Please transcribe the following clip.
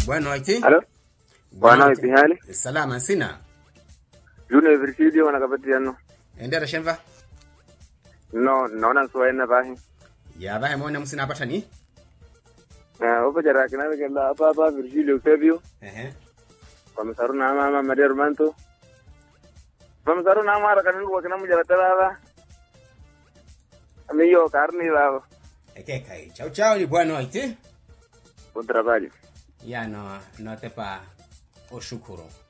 Boa noite. Halo? Boa noite, hali? Salama sina. Juno Virgilio wanakapatiano. Endera shemva. No, naona suwaina bahi. Ya bahe mwana msina apata ni? Eh, upo jara kinawe kela apa apa Virgilio Eusebio. Ehe. Komisaru na mama Maria Romanto. Komisaru na mara kanungu kwa kinamu jara talala. Amiyo karni lao. Eke kai. Chao chao ni boa noite. Bom trabalho. Ya no no te pa oshukuru.